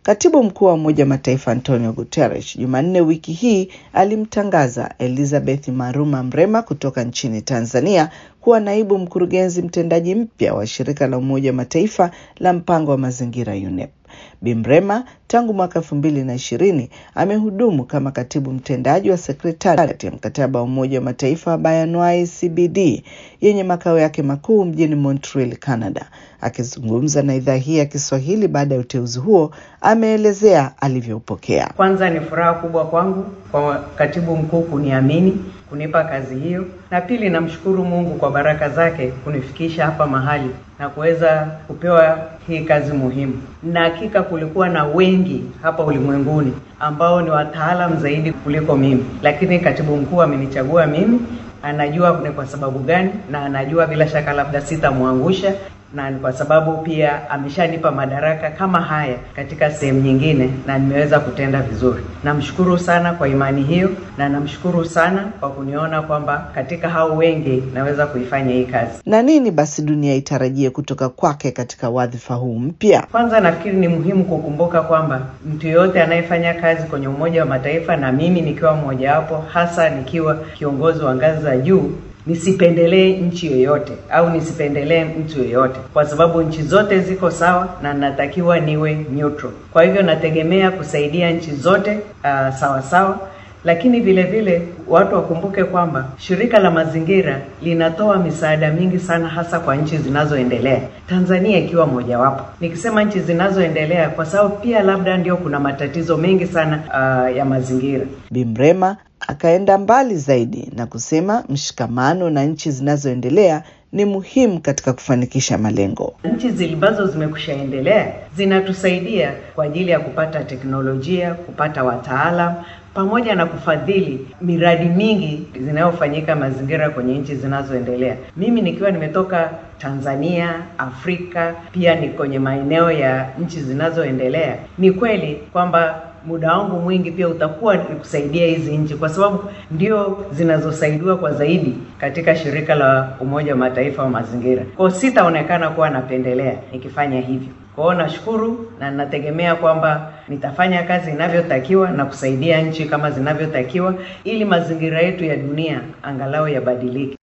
Katibu mkuu wa Umoja wa Mataifa Antonio Guterres Jumanne wiki hii alimtangaza Elizabeth Maruma Mrema kutoka nchini Tanzania kuwa naibu mkurugenzi mtendaji mpya wa shirika la Umoja wa Mataifa la mpango wa mazingira UNEP. Bi Mrema tangu mwaka elfu mbili na ishirini amehudumu kama katibu mtendaji wa sekretariati ya mkataba wa Umoja wa Mataifa wa Bioanuwai CBD yenye makao yake makuu mjini Montreal, Canada. Akizungumza na idhaa hii ya Kiswahili baada ya uteuzi huo, ameelezea alivyoupokea. Kwanza ni furaha kubwa kwangu kwa katibu mkuu kuniamini kunipa kazi hiyo, na pili namshukuru Mungu kwa baraka zake kunifikisha hapa mahali na kuweza kupewa hii kazi muhimu. Na hakika kulikuwa na wengi hapa ulimwenguni ambao ni wataalam zaidi kuliko mimi, lakini katibu mkuu amenichagua mimi. Anajua ni kwa sababu gani, na anajua bila shaka labda sitamwangusha na ni kwa sababu pia ameshanipa madaraka kama haya katika sehemu nyingine na nimeweza kutenda vizuri. Namshukuru sana kwa imani hiyo na namshukuru sana kwa kuniona kwamba katika hao wengi naweza kuifanya hii kazi. Na nini basi dunia itarajie kutoka kwake katika wadhifa huu mpya? Kwanza nafikiri ni muhimu kukumbuka kwamba mtu yoyote anayefanya kazi kwenye Umoja wa Mataifa na mimi nikiwa mmojawapo, hasa nikiwa kiongozi wa ngazi za juu nisipendelee nchi yoyote au nisipendelee mtu yoyote, kwa sababu nchi zote ziko sawa na natakiwa niwe neutral. Kwa hivyo nategemea kusaidia nchi zote uh, sawa sawa, lakini vile vile watu wakumbuke kwamba shirika la mazingira linatoa misaada mingi sana, hasa kwa nchi zinazoendelea, Tanzania ikiwa mojawapo. Nikisema nchi zinazoendelea, kwa sababu pia labda ndio kuna matatizo mengi sana uh, ya mazingira. Bi Mrema akaenda mbali zaidi na kusema mshikamano na nchi zinazoendelea ni muhimu katika kufanikisha malengo. Nchi ambazo zimekushaendelea zinatusaidia kwa ajili ya kupata teknolojia, kupata wataalam pamoja na kufadhili miradi mingi zinayofanyika mazingira kwenye nchi zinazoendelea. Mimi nikiwa nimetoka Tanzania, Afrika, pia ni kwenye maeneo ya nchi zinazoendelea, ni kweli kwamba muda wangu mwingi pia utakuwa ni kusaidia hizi nchi, kwa sababu ndio zinazosaidiwa kwa zaidi katika shirika la Umoja wa Mataifa wa mazingira. Kwa hiyo sitaonekana kuwa napendelea nikifanya hivyo. Kwa hiyo nashukuru na nategemea kwamba nitafanya kazi inavyotakiwa na kusaidia nchi kama zinavyotakiwa ili mazingira yetu ya dunia angalau yabadilike.